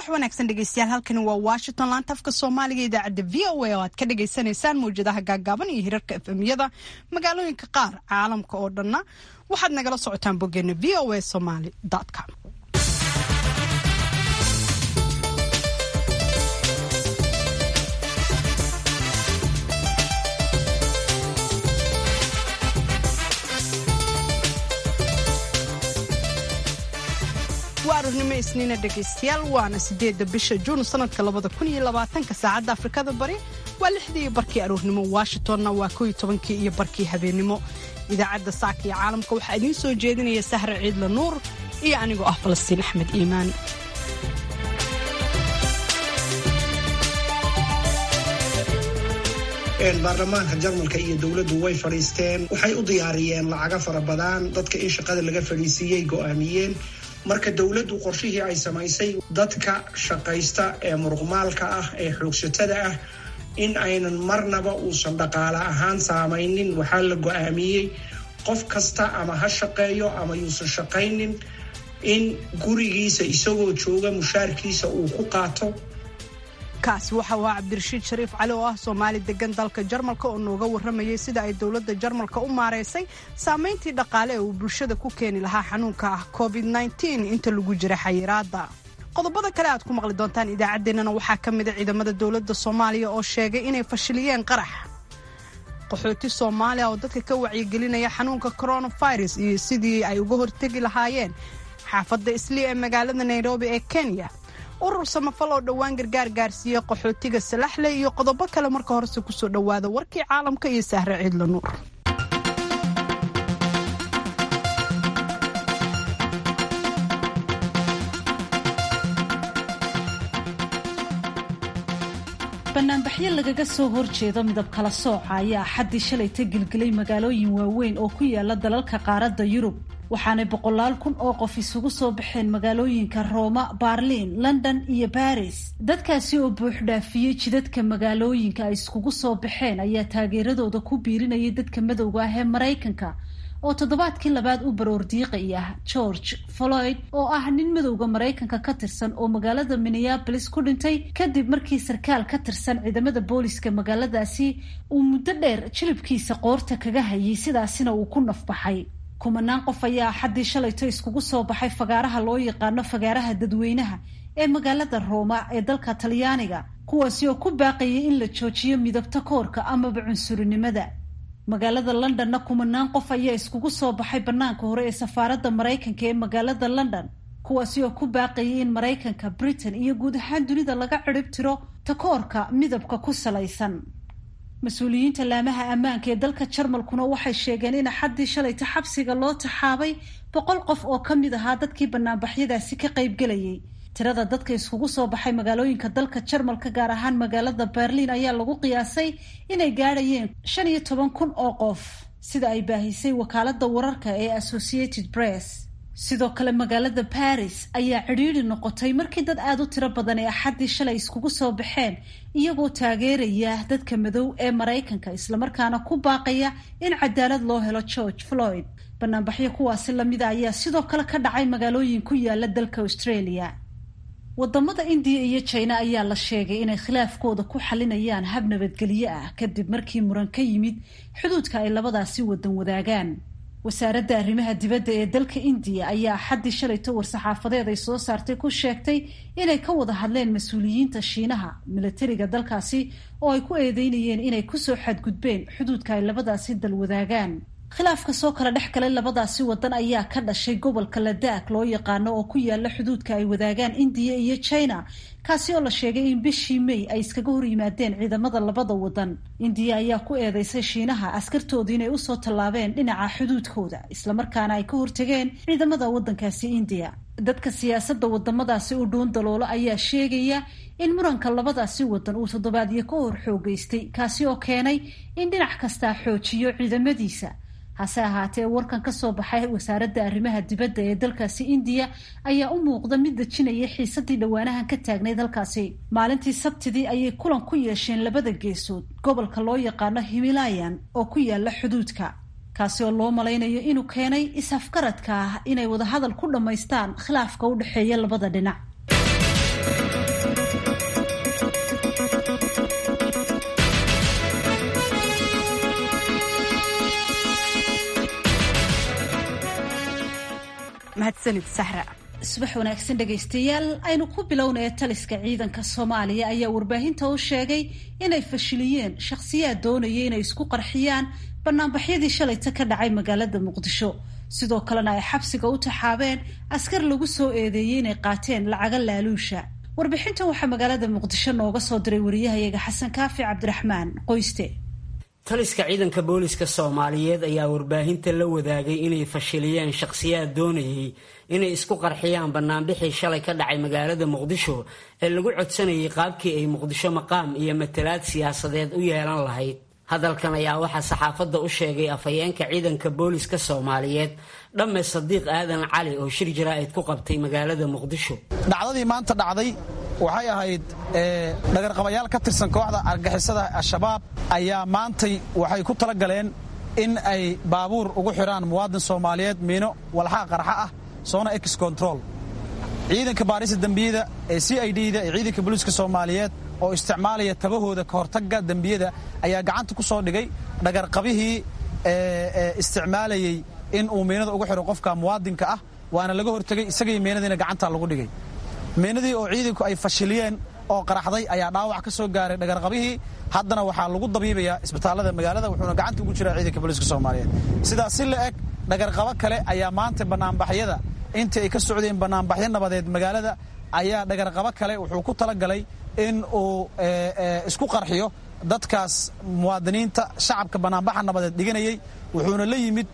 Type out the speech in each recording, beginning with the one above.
wanaagsan dhegeystayaal halkani waa washington laanta afka soomaaliga idaacadda v o a oo aad ka dhagaysanaysaan mawjadaha gaagaaban iyo hirarka efemyada magaalooyinka qaar caalamka oo dhanna waxaad nagala socotaan boggeena v o a somaly com waa aroornimo isniina dhegaystayaal waana sideedda bisha juun sanadka labada kun iyo labaatanka saacadda afrikada bari waa lixdii iyo barkii aroornimo washingtonna waa kow iyo tobankii iyo barkii habeennimo idaacadda saaka iyo caalamka waxaa idiin soo jeedinaya sahre ciidla nuur iyo anigoo ah falastiin axmed iimaan baarlamaanka jarmalka iyo dowladdu way fadhiisteen waxay u diyaariyeen lacaga fara badan dadka in shaqada laga fadhiisiiyey go'aamiyeen marka dowladdu qorshihii ay samaysay dadka shaqaysta ee muruqmaalka ah ee xoogsatada ah in aynan marnaba uusan dhaqaale ahaan saamaynin waxaa la go'aamiyey qof kasta ama ha shaqeeyo ama yuusan shaqaynin in gurigiisa isagoo jooga mushaarkiisa uu ku qaato kaasi waxa uu ahaa cabdirashiid shariif cali oo ah soomaali degan dalka jarmalka oo nooga warramayay sida ay dowladda jarmalka u maaraysay saamayntii dhaqaale ee uu bulshada ku keeni lahaa xanuunka ah covid inta lagu jira xayiraadda qodobada kale aad ku maqli doontaan idaacaddeenana waxaa ka mida ciidamada dowladda soomaaliya oo sheegay inay fashiliyeen qarax qaxooti soomaaliya oo dadka ka wacyigelinaya xanuunka coronavirus iyo sidii ay uga hortegi lahaayeen xaafadda islii ee magaalada nairobi ee kenya urur samafal oo dhowaan gargaar gaarsiiya qaxootiga salaxle iyo qodobo kale marka horese kusoo dhowaada warkii caalamka iyo sahre ciidla nuur banaanbaxyo lagaga soo horjeedo midab kala sooca ayaa axaddii shalayta gelgelay magaalooyin waaweyn oo ku yaala dalalka qaaradda yurub waxaanay boqolaal kun oo qof isugu soo baxeen magaalooyinka rooma baarliin london iyo baris dadkaasi oo buuxdhaafiyey jidadka magaalooyinka ay iskugu soo baxeen ayaa taageeradooda ku biirinayay dadka madowga ah ee maraykanka oo toddobaadkii labaad u baroordiiqaya george floyd oo ah nin madowda maraykanka ka tirsan oo magaalada minneabolis ku dhintay kadib markii sarkaal ka tirsan ciidamada booliska magaaladaasi uu muddo dheer jilibkiisa qoorta kaga hayay sidaasina uu ku nafbaxay kumanaan qof ayaa axaddii shalayto iskugu soo baxay fagaaraha loo yaqaano fagaaraha dadweynaha ee magaalada rooma ee dalka talyaaniga kuwaasi oo ku baaqayay in la joojiyo midabta koorka amaba cunsurinimada magaalada londonna kumanaan qof ayaa iskugu soo baxay bannaanka hore ee safaaradda maraykanka ee magaalada london kuwaasi oo ku baaqayay in maraykanka britain iyo guud ahaan dunida laga cirib tiro takoorka midabka ku salaysan mas-uuliyiinta laamaha ammaanka ee dalka jarmalkuna waxay sheegeen in axaddii shalayta xabsiga loo taxaabay boqol qof oo ka mid ahaa dadkii banaanbaxyadaasi ka qaybgelayay tirada dadka iskugu soo baxay magaalooyinka dalka jarmalka gaar ahaan magaalada berliin ayaa lagu qiyaasay inay gaadhayeen shan iyo toban kun oo qof sida ay baahisay wakaalada wararka ee associated press sidoo kale magaalada baris ayaa cidhiidri noqotay markii dad aada u tiro badan ee axaddii shalay iskugu soo baxeen iyagoo taageeraya dadka madow ee maraykanka islamarkaana ku baaqaya in cadaalad loo helo george floyd banaanbaxyo kuwaasi lamida ayaa sidoo kale ka dhacay magaalooyin ku yaala dalka australia wadamada indiya iyo jina ayaa la sheegay inay khilaafkooda ku xalinayaan hab nabadgelyo ah kadib markii muran ka yimid xuduudka ay labadaasi wadan wadaagaan wasaaradda arrimaha dibadda ee dalka indiya ayaa axaddii shalayto war-saxaafadeed ay soo saartay ku sheegtay inay ka wada hadleen mas-uuliyiinta shiinaha milatariga dalkaasi oo ay ku eedeynayeen inay kusoo xadgudbeen xuduudka ay labadaasi dal wadaagaan khilaafka soo kala dhex galay labadaasi wadan ayaa ka dhashay gobolka ladaak loo yaqaano oo ku yaala xuduudka ay wadaagaan indiya iyo china kaasi oo la sheegay in bishii may ay iskaga hor yimaadeen ciidamada labada wadan indiya ayaa ku eedeysay shiinaha askartooda inay usoo tallaabeen dhinaca xuduudkooda islamarkaana ay ka hortageen ciidamada wadankaasi indiya dadka siyaasadda wadamadaasi u dhuun daloolo ayaa sheegaya in muranka labadaasi wadan uu toddobaadyo ka hor xoogeystay kaasi oo keenay in dhinac kastaa xoojiyo ciidamadiisa hase ahaatee warkan ka soo baxay wasaaradda arrimaha dibadda ee dalkaasi indiya ayaa u muuqda mid dejinaya xiisadii dhowaanahan ka taagnay dalkaasi maalintii sabtidii ayay kulan ku yeesheen labada geesood gobolka loo yaqaano himalayan oo ku yaala xuduudka kaasi oo loo malaynayo inuu keenay is-afgaradka ah inay wadahadal ku dhammaystaan khilaafka u dhexeeya labada dhinac mahadsanid sahra subax wanaagsan dhegaystayaal aynu ku bilownaya taliska ciidanka soomaaliya ayaa warbaahinta u sheegay inay fashiliyeen shakhsiyaad doonaya inay isku qarxiyaan banaanbaxyadii shalayta ka dhacay magaalada muqdisho sidoo kalena ay xabsiga u taxaabeen askar lagu soo eedeeyey inay qaateen lacaga laaluusha warbixintan waxaa magaalada muqdisho nooga soo diray wariyahayaga xasan kaafi cabdiraxmaan qoyste taliska ciidanka booliska soomaaliyeed ayaa warbaahinta la wadaagay inay fashiliyeen shakhsiyaad doonayay inay isku qarxiyaan banaanbixii shalay ka dhacay magaalada muqdisho ee lagu codsanayay qaabkii ay muqdisho maqaam iyo matalaad siyaasadeed u yeelan lahayd hadalkan ayaa waxaa saxaafadda u sheegay afhayeenka ciidanka booliska soomaaliyeed dhamme sadiiq aadan cali oo shir jaraa'id ku qabtay magaalada muqdisho dhacdadii maanta dhacday waxay ahayd dhagarqabayaal ka tirsan kooxda argixisada al-shabaab ayaa maantay waxay ku tala galeen in ay baabuur ugu xidhaan muwaadin soomaaliyeed miino walxaa qarxa ah soona ex control ciidanka baarista dembiyada ee c i d da ee ciidanka booliiska soomaaliyeed oo isticmaalaya tabahooda ka hortagga dembiyada ayaa gacanta ku soo dhigay dhagarqabihii isticmaalayey in uu miinada ugu xidho qofka muwaadinka ah waana laga hortegey isagii miinadiina gacantaa lagu dhigay miinadii oo ciidanku ay fashiliyeen oo qaraxday ayaa dhaawac ka soo gaaray dhagarqabihii haddana waxaa lagu dabiibayaa isbitaallada magaalada wuxuuna gacanta ugu jiraa ciidanka booliiska soomaaliyeed sidaas si la eg dhagarqabo kale ayaa maanta banaanbaxyada intii ay ka socdeen banaanbaxyo nabadeed magaalada ayaa dhagarqabo kale wuxuu ku talagalay in uu isku qarxiyo dadkaas muwaadiniinta shacabka banaanbaxa nabadeed dhiganayey wuxuuna la yimid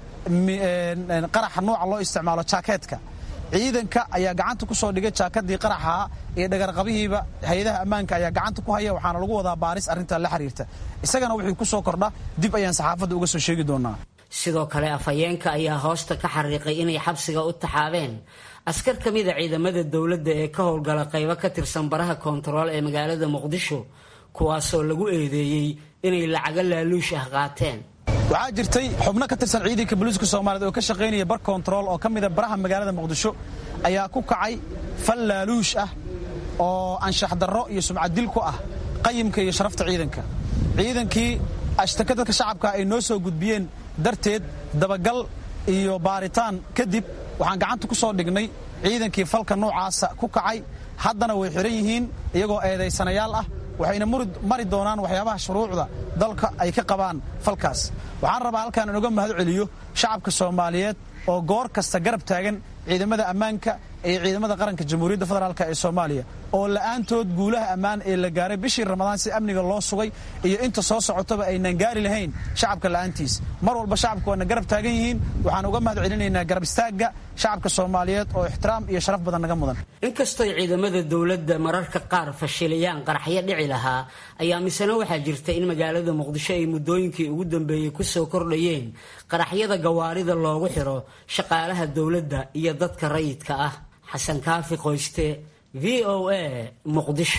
qaraxa nooca loo isticmaalo jaakeetka ciidanka ayaa gacanta ku soo dhigay jaakadii qaraxaha iyo dhagarqabihiiba hay-adaha ammaanka ayaa gacanta ku haya waxaana lagu wadaa baaris arrintaa la xiriirta isagana wixii ku soo kordha dib ayaan saxaafadda uga soo sheegi doonaa sidoo kale afhayeenka ayaa hoosta ka xariiqay inay xabsiga u taxaabeen askar ka mida ciidamada dowladda ee ka howlgala qaybo ka tirsan baraha koontarool ee magaalada muqdisho kuwaasoo lagu eedeeyey inay lacago laaluush ah qaateen waxaa jirtay xubno ka tirsan ciidanka booliiska soomaaliyeed oo ka shaqaynaya bar kontarool oo ka mida baraha magaalada muqdisho ayaa ku kacay fal laaluush ah oo anshax darro iyo sumcaddil ku ah qayimka iyo sharafta ciidanka ciidankii ashtaka dadka shacabka ay noo soo gudbiyeen darteed dabagal iyo baaritaan kadib waxaan gacanta ku soo dhignay ciidankii falka noocaasa ku kacay haddana way xihan yihiin iyagoo eedaysanayaal ah waxayna mari doonaan waxyaabaha shuruucda dalka ay ka qabaan falkaas waxaan rabaa halkaan inuga mahad celiyo shacabka soomaaliyeed oo goor kasta garab taagan ciidamada ammaanka iyo ciidamada qaranka jamhuuriyadda federaalk ee soomaaliya oo la'aantood guulaha ammaan ee la gaaray bishii ramadaan si amniga loo sugay iyo inta soo socotaba aynan gaari lahayn shacabka la'aantiis mar walba shacabka waana garab taagan yihiin waxaan uga mahad celinaynaa garab istaagga shacabka soomaaliyeed oo ixtiraam iyo sharaf badan naga mudan inkastooy ciidamada dowladda mararka qaar fashiliyaan qaraxyo dhici lahaa ayaa misena waxaa jirta in magaalada muqdisho ay muddooyinkii ugu dambeeyey ku soo kordhayeen qaraxyada gawaarida loogu xidho shaqaalaha dowladda iyo dadka rayidka ah xasan kaafi qoyste v o a muqdisho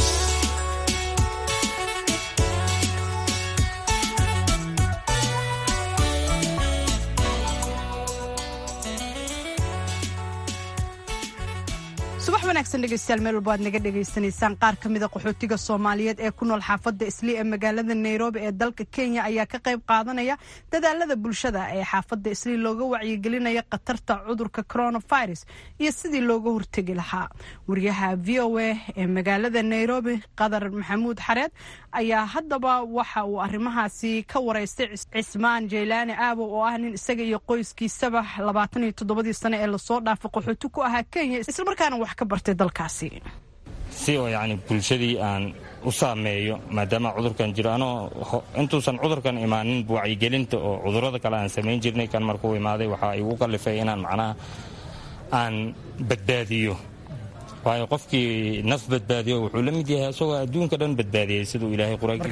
subax wanaagsan dhegeystayaal meel walba aad naga dhegaysanaysaan qaar ka mida qaxootiga soomaaliyeed ee ku nool xaafadda isli ee magaalada nairobi ee dalka kenya ayaa ka qayb qaadanaya dadaalada bulshada ee xaafadda isli looga wacyigelinaya khatarta cudurka coronavirus iyo sidii looga hortegi lahaa wariyaha v o a ee magaalada nairobi qadar maxamuud xareed ayaa haddaba waxa uu arrimahaasi ka wareystay cismaan jaylaani aabow oo ah nin isaga iyo qoyskiisaba labaatan iyo toddobadii sane ee lasoo dhaafay qaxooti ku ahaa kenya islamarkaana wax ka bartay dalkaasi si oo yacni bulshadii aan u saameeyo maadaama cudurkan jiro anoo intuusan cudurkan imaanin wacyigelinta oo cudurrada kale aan samayn jirnay kan markuu imaaday waxaa igu kallifay inaan macnaha aan badbaadiyo waayo qofkii naf badbaadiyo wuxuu la mid yahay isagoo adduunka dhan badbaadiyey siduu ilaahay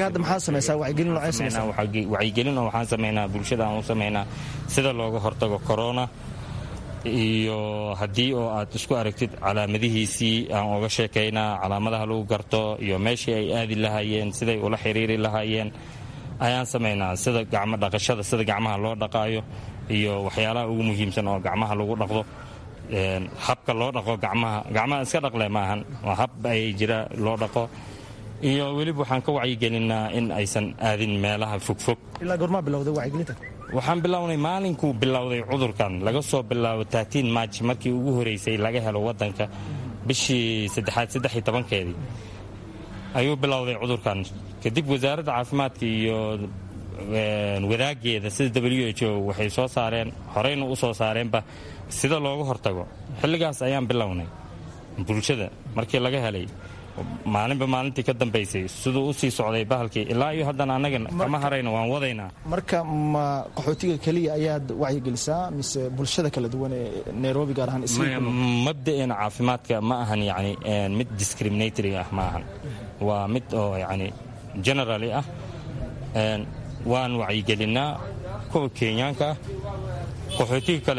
qur-aankiisawacyigelin oo waxaan samaynaa bulshada aan u samaynaa sida looga hortago corona iyo haddii oo aad isku aragtid calaamadihiisii aan oga sheekaynaa calaamadaha lagu garto iyo meeshii ay aadi lahaayeen siday ula xiriiri lahaayeen ayaan samaynaa sida gacmo dhaqashada sida gacmaha loo dhaqaayo iyo waxyaalaha ugu muhiimsan oo gacmaha lagu dhaqdo habka loo dhaqo gacmaha gacmaha iska dhaqle maahan waa hab ay jira loo dhaqo iyo weliba waxaan ka wacyigelinaa in aysan aadin meelaha fogfog ilaa goormaa bilowday wacyigelinta waxaan bilownay maalinkuu bilowday cudurkan laga soo bilaabo taatiin maaj markii ugu horeysay laga helo wadanka bishii saddexaad saddex tobankeedii ayuu bilowday cudurkan kadib wasaaradda caafimaadka iyo wadaageeda sida w h o waxay soo saareen horeyna u soo saareenba sida looga hortago xilligaas ayaan bilownay bulshada markii laga helay maalinba maalintii ka dambaysay siduu u sii socday bahalkii ilaa iyo haddana annaga kama harayna waan wadaynaa marka ma qaxootiga keliya ayaad wacyigelisaa mise bulshada kala duwan ee nairobi gaar ahaan mabda'eena caafimaadka ma ahan yani mid discriminatory ah ma ahan waa mid oo yani generali ah waan wacyigelinaa kuwa kenyaanka ah qaxootiga kale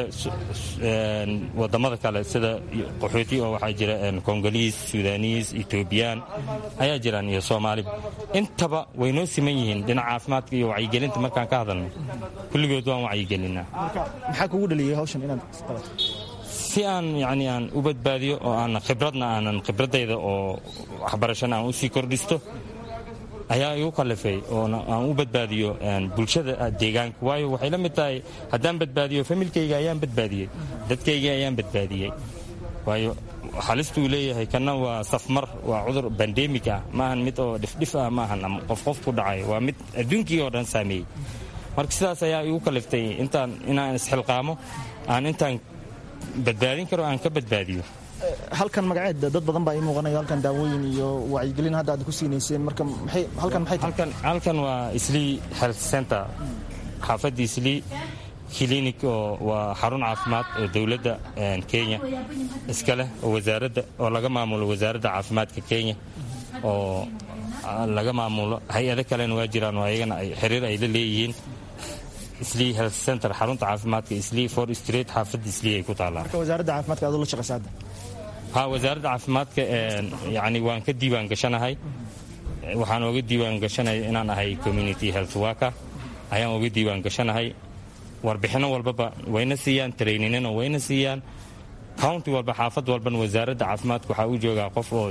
wadamada kale sida qaxooti oo waxaa jira kongoliis sudaaniis etoobiyaan ayaa jiraan iyo soomaaliba intaba way noo siman yihiin dhinaca caafimaadka iyo wacyigelinta markaan ka hadalno kulligood waan wacyigelinaa maxaa kugu dhaliyay hawshan inaad qabato si aan yani aan u badbaadiyo oo aan khibradna aanan khibradayda oo waxbarashana aan usii kordhisto ayaa igu kalifay oo aan u badbaadiyo bulshada deegaanka waayo waxay la mid tahay haddaan badbaadiyo familkayga ayaan badbaadiyey dadkayga ayaan badbaadiyey waayo halistuu leeyahay kana waa safmar waa cudur bandemig ah maahan mid oo dhifdhif ah maahan ama qof qof ku dhacay waa mid adduunkii oo dhan saameeyey marka sidaas ayaa igu kaliftay intaan inaan isxilqaamo aan intaan badbaadin karo aan ka badbaadiyo halkan magaceed dad badan baa ii muuqanaya halkan daawooyin iyo wacyigelin hadda aad ku siinayseen marka halkan maxay tahay halkan waa islii health center xaafadda islii clinic oo waa xarun caafimaad oo dowladda kenya iska leh oo wasaaradda oo laga maamulo wasaaradda caafimaadka kenya oo laga maamulo hay-ado kalena waa jiraan oo ayagana xiriir ay la leeyihiin islii health center xarunta caafimaadka islii for street xaafadda islii ay ku taallaan marka wasaaradda caafimaadka aad ula shaqaysa hadda ha wasaaradda caafimaadka yani waan ka diiwaan gashanahay waxaan oga diiwaan gashanay inaan ahay community health worker ayaan oga diiwaan gashanahay warbixinno walbaba wayna siiyaan traininino wayna siiyaan county walba xaafad walbana wasaaradda caafimaadka waxaa u joogaa qof oo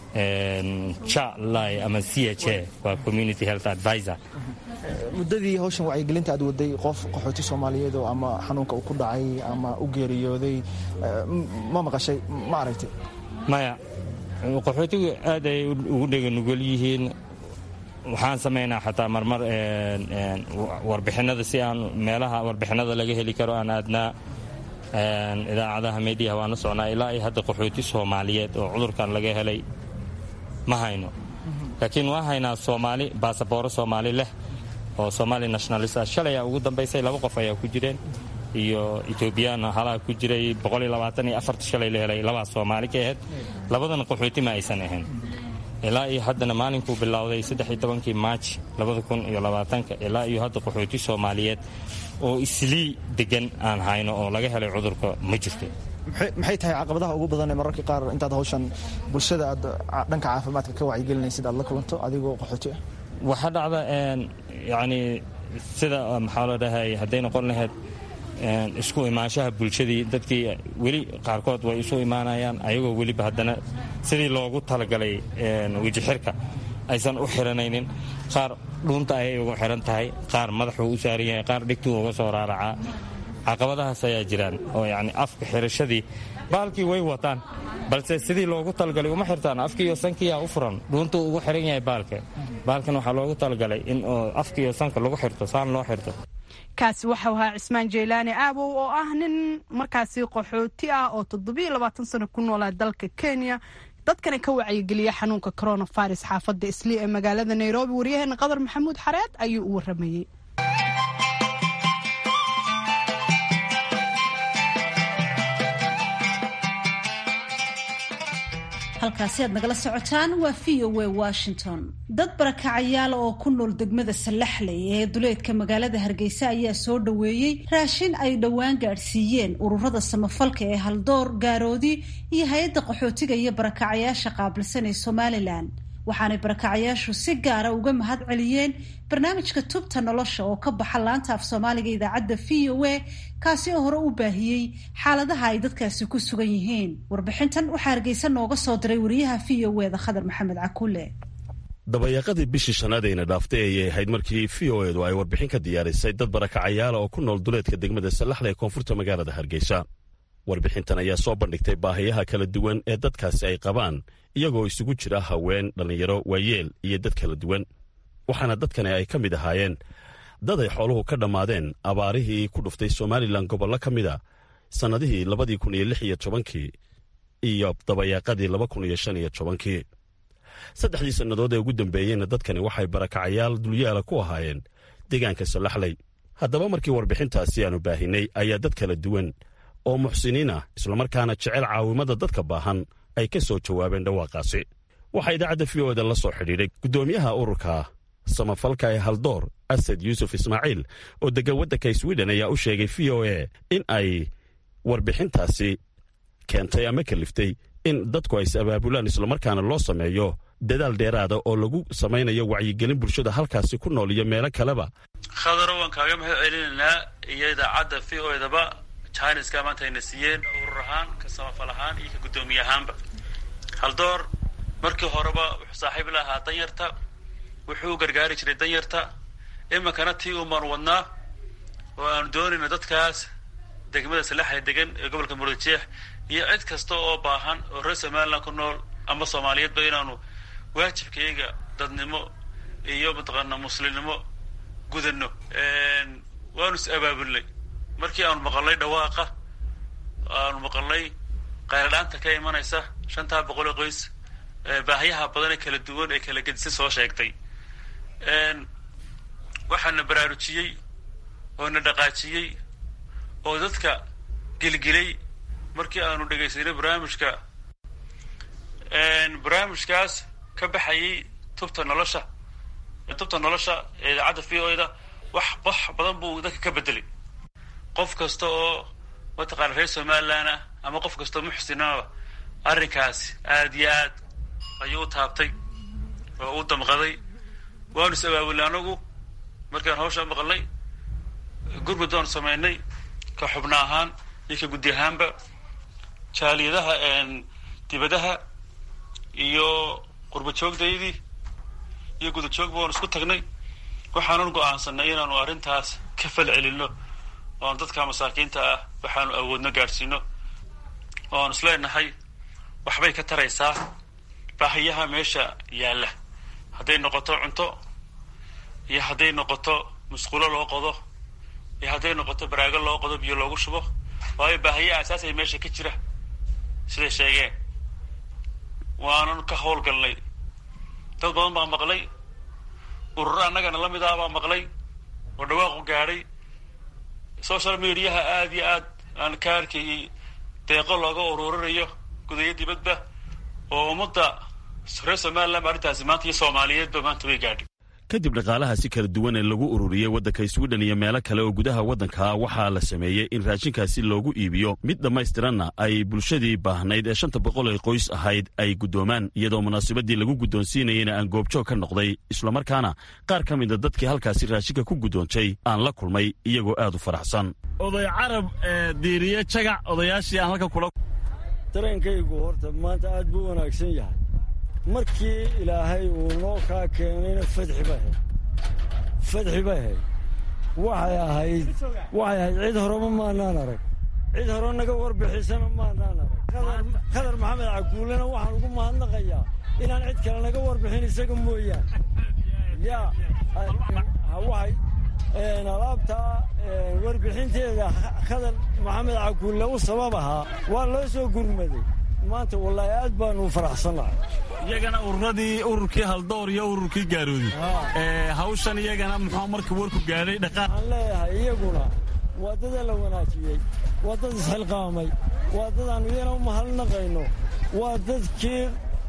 chalai ama c h a waa community health advisor muddadii hawshan wacyigelinta aad waday qof qaxooti soomaaliyeed oo ama xanuunka uu ku dhacay ama u geeriyooday ma maqashay ma aragtay maya qaxootigu aad ay ugu dheganugol yihiin waxaan samaynaa xataa marmar warbixinada si aan meelaha warbixinada laga heli karo aan aadnaa idaacadaha mediaha waana socnaa ilaa iyo hadda qaxooti soomaaliyeed oo cudurkan laga helay ma hayno laakiin waa haynaa soomaali baasabooro soomaali leh oo somaali nationalist ah shalay aa ugu dambaysay laba qof ayaa ku jireen iyo etoobiyaan halaha ku jiray shalay la helay labaa soomaali ka ahayd labadana qaxooti ma aysan ahayn ilaa iyo haddana maalinkuu bilowday kii maaj ilaa iyo hadda qaxooti soomaaliyeed oo islii degan aan hayno oo laga helay cudurka ma jirto maxay tahay caqabadaha ugu badan ee mararka qaar intaad hawshan bulshada aad dhanka caafimaadka ka wacyigelinaysid aad la kulanto adigoo qaxooti ah waxaa dhacda yani sida maxaa la dhahay hadday noqon lahayd isku imaanshaha bulshadii dadkii weli qaarkood way isu imaanayaan ayagoo weliba haddana sidii loogu talagalay wejixirka aysan u xiranaynin qaar dhuunta ayay ugu xiran tahay qaar madaxuu u saaran yahay qaar dhigtuu uga soo raaracaa caqabadahaas ayaa jiraan oo yani afka xirashadii baalkii way wataan balse sidii loogu talagalay uma xirtaan afkiiyo sankiyaa u furan dhuuntuu ugu xiran yahay baalka baalkan waxaa loogu talagalay in afkiiyo sanka lagu xirto saan loo xirto kaasi waxau ahaa cismaan jeylaani aabow oo ah nin markaasi qaxooti ah oo toddobiyo labaatan sano ku noolaa dalka kenya dadkana ka wacyigeliya xanuunka coronavirus xaafadda islii ee magaalada nairobi waryaheena qadar maxamuud xareed ayuu u waramayey halkaasi aad nagala socotaan waa v o w washington dad barakacayaala oo ku nool degmada sallaxley ee duleedka magaalada hargeysa ayaa soo dhoweeyey raashin ay dhowaan gaadhsiiyeen ururada samafalka ee haldoor gaaroodi iyo hay-adda qaxootiga iyo barakacayaasha qaabilsan ee somalilan waxaanay barakacayaashu si gaara uga mahad celiyeen barnaamijka tubta nolosha oo ka baxa laanta af soomaaliga idaacadda v o a kaasi oo hore u baahiyey xaaladaha ay dadkaasi ku sugan yihiin warbixintan waxaa hargeysa nooga soo diray wariyaha v o eda khadar maxamed cakuule dabayaaqadii bishii shanaadayna dhaaftay ayay ahayd markii v o edu ay warbixin ka diyaarisay dad barakacayaala oo ku nool duleedka degmada sallaxda ee koonfurta magaalada hargeysa warbixintan ayaa soo bandhigtay baahiyaha kala duwan ee dadkaasi ay qabaan iyagoo isugu jira haween dhallinyaro waayeel iyo dad kala duwan waxaana dadkani ay ka mid ahaayeen dad ay xooluhu ka dhammaadeen abaarihii ku dhuftay somalilan gobollo ka mida sannadihii labadii kun iyo lix iyo tobankii iyo dabayaaqadii laba kun iyo shan iyo tobankii saddexdii sannadood ee ugu dambeeyeyna dadkani waxay barakacayaal dulyaala ku ahaayeen deegaanka sallaxley haddaba markii warbixintaasi aanu baahinay ayaa dad kala duwan oo muxsiniin ah islamarkaana jecel caawimada dadka baahan ay ka soo jawaabeen dhawaaqaasi waxaa idaacadda v o eda la soo xidhiidhay guddoomiyaha ururka samafalka ee haldoor asad yuusuf ismaaciil oo deggan waddanka swiden ayaa u sheegay v o e in ay warbixintaasi keentay ama kaliftay in dadku ay is abaabulaan islamarkaana loo sameeyo dadaal dheeraada oo lagu samaynayo wacyigelin bulshada halkaasi ku nool iyo meelo kaleba khadaro waan kaaga mahad celinaynaa iyo idaacadda v o edaba jiniska maanta ayna siiyeen urur ahaan ka samafal ahaan iyo ka guddoomiye ahaanba haldoor markii horeba wuxuu saaxiib la ahaa danyarta wuxuu u gargaari jiray danyarta iminkana tii umaan wadnaa oo aanu doonayno dadkaas degmada salaxay degan ee gobolka murujeex iyo cid kasta oo baahan oo reer somaliland ku nool ama soomaaliyeedba inaanu waajibkayga dadnimo iyo mataqaana muslimnimo gudano waanu is abaabulnay markii aanu maqalnay dhawaaqa aanu maqalnay qayladhaanta ka imanaysa shantaa boqol oo qoys baahiyaha badan ee kala duwan ee kala gedisa soo sheegtay waxaana baraarujiyey oo na dhaqaajiyey oo dadka gelgelay markii aanu dhegaysanay barnaamijka barnaamijkaas ka baxayay tubta nolosha tubta nolosha ee idaacadda v o da wax wax badan buu dadka ka bedelay qof kasta oo mataqaana reer somaliland ah ama qof kasta oo muxsinaba arrinkaasi aad iyo aad ayuu u taabtay oo u damqaday waanu is abaabulnay anagu markaan hawsha maqalnay gurmud baanu samaynay ka xubna ahaan iyo ka guddi ahaanba jaaliyadaha dibadaha iyo qurba joogdaydii iyo guda joogba waanu isku tagnay waxaanan go-aansanay inaanu arrintaas ka fal celino oanu dadka masaakiinta ah waxaanu awoodno gaadhsiino oo aanu isleenahay waxbay ka taraysaa baahiyaha meesha yaalla hadday noqoto cunto iyo hadday noqoto musqulo loo qodo iyo hadday noqoto baraago loo qodo biyo loogu shubo waayo baahiyaha asaasay meesha ka jira siday sheegeen waanan ka howlgalnay dad badan baa maqlay ururo annagana la mid ah baa maqlay oo dhawaaqu gaadhay social mediaha aada iyo aad aan ka arkayay deeqo looga ururinayo gudayo dibadba oo ummadda reer somaliland ba arrintaasi maanta iyo soomaaliyeedba maanta way gaadhay kadib dhaqaalaha si kala duwan ee lagu ururiyey waddanka swiden iyo meelo kale oo gudaha waddanka waxaa la sameeyey in raashinkaasi loogu iibiyo mid dhammaystiranna ay bulshadii baahnayd ee shanta boqol ee qoys ahayd ay guddoomaan iyadoo munaasabadii lagu guddoonsiinayena aan goobjoog ka noqday islamarkaana qaar ka mida dadkii halkaasi raashinka ku guddoontay aan la kulmay iyagoo aad u faraxsan oday carab diiriye jagac odayaashii aan halka kula dareenkaygu horta maanta aad buu wanaagsan yahay markii ilaahay uu noo kaa keenayna fadxi bay ahayd fadxi bay ahayd waxay ahayd waxay ahayd cid horeba maanaan arag cid hore naga warbixisana maanaan arag khadar maxamed caguulena waxaan ugu mahadnaqayaa inaan cid kale naga warbixin isaga mooyaan yaa waxay alaabtaa warbixinteeda khadar maxamed caguulle u sabab ahaa waa loo soo gurmaday maanta wallaahi aad baanu faraxsannahay iyagana ururadii ururkii haldoor iyo ururkii gaaroodi hawshan iyagana muxuu markii warku gaadhay dhaqaaq waxaan leeyahay iyaguna waa dada la wanaajiyey waa dad isxilqaamay waa dad aanu iyana u mahadnaqayno waa dadkii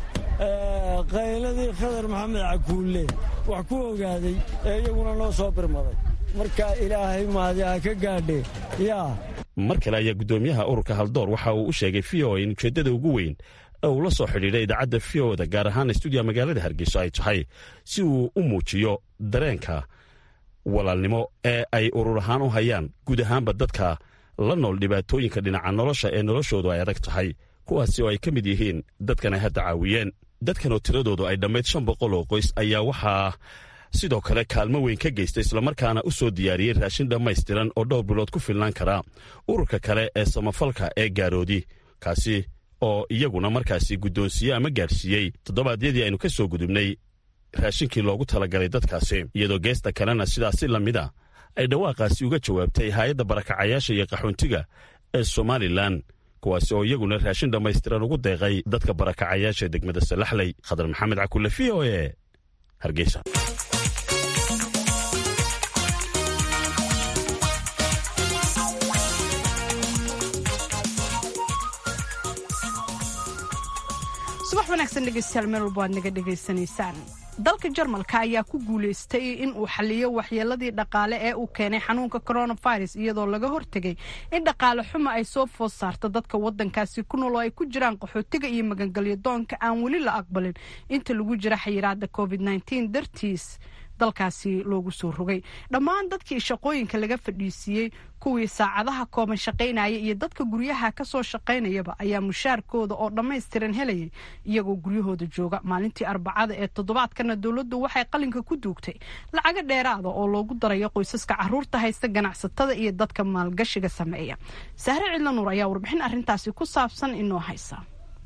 qayladii khadar maxamed caguulle wax ku ogaaday ee iyaguna noo soo birmaday marka ilaahay mahadi ha ka gaadhe yaa mar kale ayaa guddoomiyaha ururka haldoor waxa uu u sheegay v o in ujeeddada ugu weyn ee uu la soo xidhiidhay idaacadda v o da gaar ahaan stuudiya magaalada hargeyso ay tahay si uu u muujiyo dareenka walaalnimo ee ay urur ahaan u hayaan guud ahaanba dadka la nool dhibaatooyinka dhinaca nolosha ee noloshoodu ay adag tahay kuwaasi oo ay ka mid yihiin dadkan ay hadda caawiyeen dadkan oo tiradoodu ay dhammayd shan boqol oo qoys ayaa waxaa sidoo kale kaalmo weyn ka geysta islamarkaana u soo diyaariyey raashin dhammaystiran oo dhowr bilood ku filnaan kara ururka kale ee samafalka ee gaaroodi kaasi oo iyaguna markaasi guddoonsiye ama gaadhsiiyey toddobaadyadii aynu ka soo gudubnay raashinkii loogu talagalay dadkaasi iyadoo geesta kalena sidaasi la mid a ay dhawaaqaasi uga jawaabtay haayadda barakacayaasha iyo qaxoontiga ee somalilan kuwaasi oo iyaguna raashin dhammaystiran ugu deeqay dadka barakacayaasha ee degmada salaxley khadar maxamed cakulle v o e hargeysa subax wanaagsan dhegeystayaal meel walba waad naga dhegaysanaysaan dalka jarmalka ayaa ku guuleystay in uu xaliyo waxyeeladii dhaqaale ee uu keenay xanuunka coronavirus iyadoo laga hortegay in dhaqaale xuma ay soo food saarto dadka wadankaasi ku nool oo ay ku jiraan qaxootiga iyo magangelyo doonka aan weli la aqbalin inta lagu jira xayiraada covid dartiis dalkaasi loogu soo rogay dhammaan dadkii shaqooyinka laga fadhiisiiyey kuwii saacadaha kooban shaqaynaya iyo dadka guryaha kasoo shaqaynayaba ayaa mushaarkooda oo dhammaystiran helayay iyagoo guryahooda jooga maalintii arbacada ee toddobaadkana dowladdu waxay qalinka ku duugtay lacago dheeraada oo loogu darayo qoysaska caruurta haysta ganacsatada iyo dadka maalgashiga sameeya sahre cidla nuur ayaa warbixin arintaasi ku saabsan inoo haysa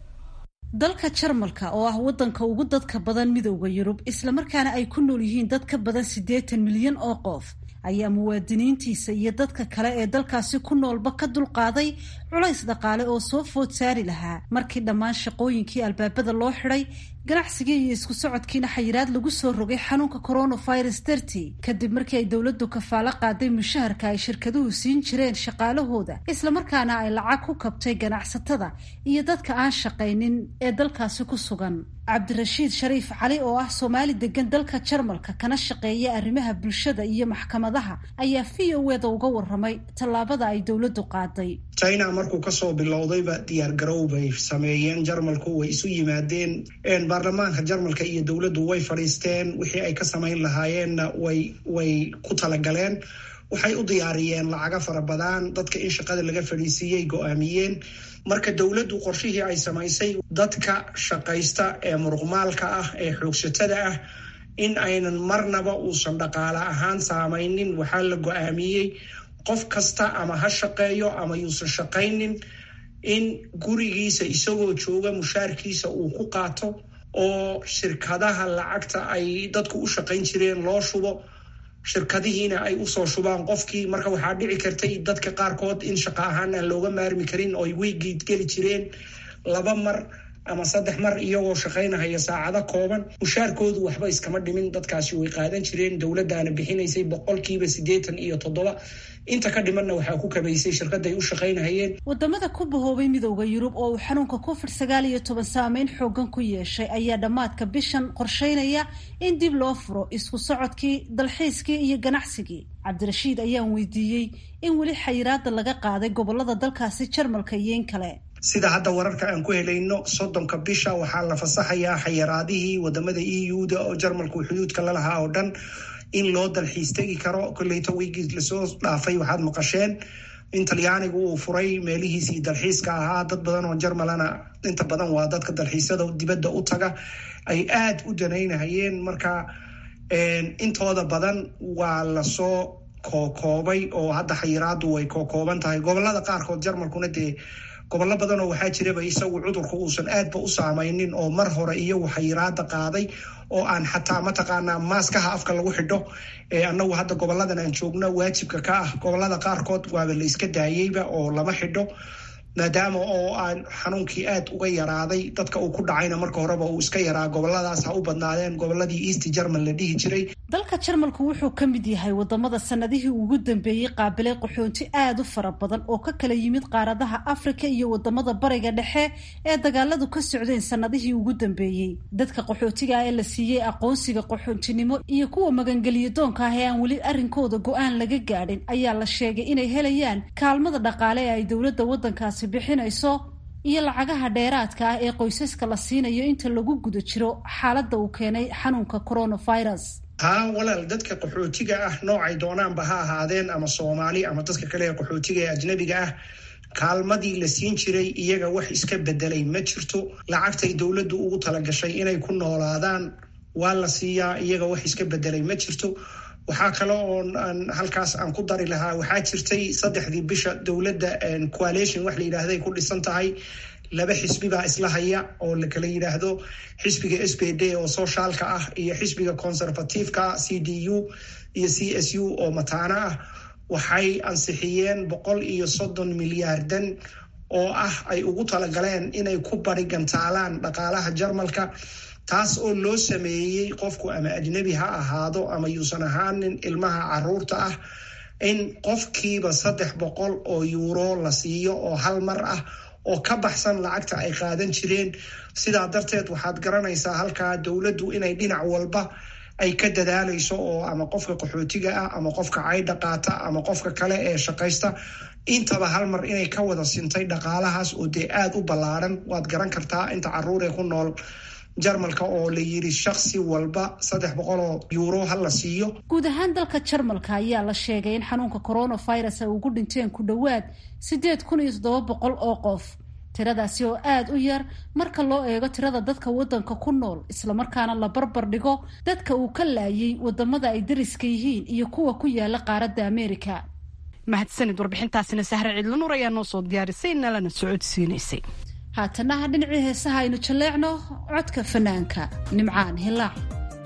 dalka jarmalka oo ah wadanka ugu dadka badan midooda yurub islamarkaana ay ku nool yihiin dad ka badan siddeetan milyan oo qof ayaa muwaadiniintiisa iyo dadka kale ee dalkaasi ku noolba ka dulqaaday culays dhaqaale oo soo food saari lahaa markii dhammaan shaqooyinkii albaabada loo xidhay ganacsigii iyo isku socodkiina xayiraad lagu soo rogay xanuunka coronavirus dartii kadib markii ay dowladdu kafaalo qaaday mushaharka ay shirkaduhu siin jireen shaqaalahooda islamarkaana ay lacag ku kabtay ganacsatada iyo dadka aan shaqaynin ee dalkaasi ku sugan cabdirashiid shariif cali oo ah soomaali degan dalka jarmalka kana shaqeeya arrimaha bulshada iyo maxkamadaha ayaa v o eda uga waramay tallaabada ay dowladdu qaaday china markuu kasoo bilowdayba diyaargarow bay sameeyeen jarmalku way isu yimaadeen baarlamaanka jarmalka iyo dowladdu way fadhiisteen wixii ay ka samayn lahaayeenna way way ku talagaleen waxay u diyaariyeen lacaga fara badan dadka in shaqada laga fadhiisiiyey go-aamiyeen marka dowladdu qorshihii ay samaysay dadka shaqaysta ee muruqmaalka ah ee xoogsatada ah in aynan marnaba uusan dhaqaale ahaan saamaynin waxaa la go-aamiyey qof kasta ama ha shaqeeyo ama yuusan shaqaynin in gurigiisa isagoo jooga mushaarkiisa uu ku qaato oo shirkadaha lacagta ay dadku u shaqayn jireen loo shubo shirkadihiina ay usoo shubaan qofkii marka waxaa dhici kartay dadka qaarkood in shaqo ahaan aan looga maarmi karin oo ay weygiid geli jireen laba mar ama saddex mar iyagoo shaqaynahaya saacado kooban mushaarkoodu waxba iskama dhimin dadkaasi way qaadan jireen dowladdaana bixinaysay boqolkiiba siddeetan iyo toddoba inta ka dhimanna waxaa ku kabaysay shirkaday u shaqaynahayeen wadamada ku bahoobay midooda yurub oo uu xanuunka covid sagaal iyo toban saameyn xoogan ku yeeshay ayaa dhammaadka bishan qorsheynaya in dib loo furo isku socodkii dalxiiskii iyo ganacsigii cabdirashiid ayaan weydiiyey in weli xayiraada laga qaaday gobolada dalkaasi jarmalka iyo in kale sida hadda wararka aan ku helayno soddonka bisha waxaa la fasaxayaa xayiraadihii wadamada e u-da oo jarmalku xuduudka lalahaa oo dhan in loo dalxiis tegi karo kolleyta wiigii lasoo dhaafay waxaad maqasheen in talyaanigu uu furay meelihiisii dalxiiska ahaa dad badan oo jarmalana inta badan waa dadka dalxiisyada dibadda u taga ay aada u danaynahayeen marka intooda badan waa lasoo kookoobay oo hadda xayiraadu way kookooban tahay gobolada qaarkood jarmalkuna dee gobollo badanoo waxaa jiraba isagu cudurku uusan aadba u saamaynin oo mar hore iyagu xayiraada qaaday oo aan xataa mataqaanaa maaskaha afka lagu xidho annagu hadda goboladan aan joogno waajibka ka ah gobolada qaarkood waaba la iska daayeyba oo lama xidho maadaama oo aan xanuunkii aad uga yaraaday dadka uu ku dhacayna marka horeba uu iska yaraa goboladaas ha u badnaadeen goboladii east german la dhihi jiray dalka jarmalku wuxuu ka mid yahay wadamada sanadihii ugu dambeeyey qaabilay qaxoonti aada u fara badan oo ka kala yimid qaaradaha afrika iyo wadamada bariga dhexe ee dagaaladu ka socdeen sanadihii ugu dambeeyey dadka qaxootiga ah ee la siiyey aqoonsiga qaxoontinimo iyo kuwa magangeliyo doonka ah ee aan weli arrinkooda go-aan laga gaadhin ayaa la sheegay inay helayaan kaalmada dhaqaale ee ay dowladda wadankaasi bixinayso iyo lacagaha dheeraadka ah ee qoysaska la siinayo inta lagu guda jiro xaaladda uu keenay xanuunka coronavirus haa walaal dadka qaxootiga ah noocay doonaanba ha ahaadeen ama soomaali ama dadka kale ee qaxootiga ee ajnabiga ah kaalmadii la siin jiray iyaga wax iska bedelay ma jirto lacagtay dowladdu ugu talagashay inay ku noolaadaan waa la siiyaa iyaga wax iska bedelay ma jirto waxaa kale oo halkaas aan ku dari lahaa waxaa jirtay saddexdii bisha dowladda coalition wax la yidhaahday ku dhisan tahay laba xisbi baa isla haya oo la kala yidhaahdo xisbiga s b d oo soshaalka ah iyo xisbiga conservativeka c d u iyo c s u oo mataano ah waxay ansixiyeen boqol iyo soddon milyaardan oo ah ay ugu talagaleen inay ku barigantaalaan dhaqaalaha jarmalka taas oo loo sameeyey qofku ama ajnebi ha ahaado ama yuusan ahaanin ilmaha caruurta ah in qofkiiba saddex boqol oo yuuro la siiyo oo hal mar ah oo ka baxsan lacagta ay qaadan jireen sidaa darteed waxaad garanaysaa halkaa dowladdu inay dhinac walba ay ka dadaalayso oo ama qofka qaxootiga ah ama qofka caydha qaata ama qofka kale ee shaqaysta intaba hal mar inay ka wada sintay dhaqaalahaas oo dee aada u ballaaran waad garan kartaa inta caruur ee ku nool jarmalka oo la yiri shaksi walba saddex boqoloo yuuro ha la siiyo guud ahaan dalka jarmalka ayaa la sheegay in xanuunka coronavirus ay ugu dhinteen ku dhowaad siddeed kun iyo toddoba boqol oo qof tiradaasi oo aada u yar marka loo eego tirada dadka waddanka ku nool islamarkaana la barbar dhigo dadka uu ka laayay wadamada ay dariska yihiin iyo kuwa ku yaala qaaradda ameerika mahadsanid warbixintaasina sahre cidlanuur ayaa noo soo diyaarisay nalana socodsiinaysay haatanaha dhinacii heesaha aynu jalleecno codka fanaanka nimcaan hilaac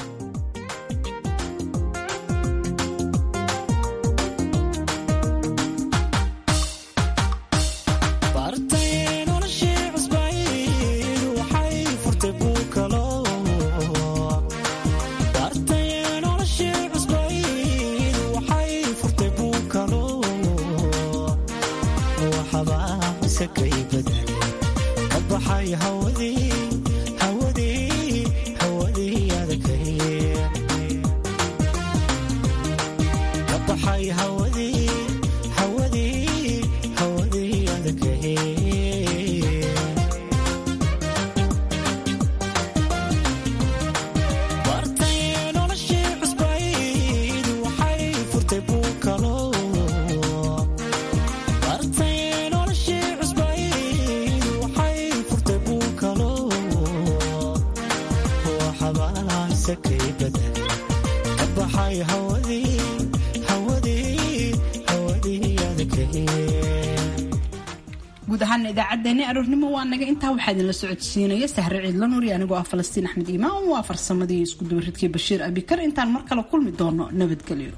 guud ahaana idaacaddeenni aroornimo waa naga intaa waxaa idinla socodsiinaya sahre ciidla nuuri anigoo ah falastiin axmed iimaan waa farsamadii isku dubaridkii bashiir abikar intaan mar kale kulmi doono nabadgelyo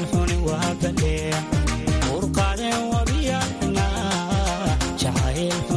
urqaadeen wabiyaxna jacayl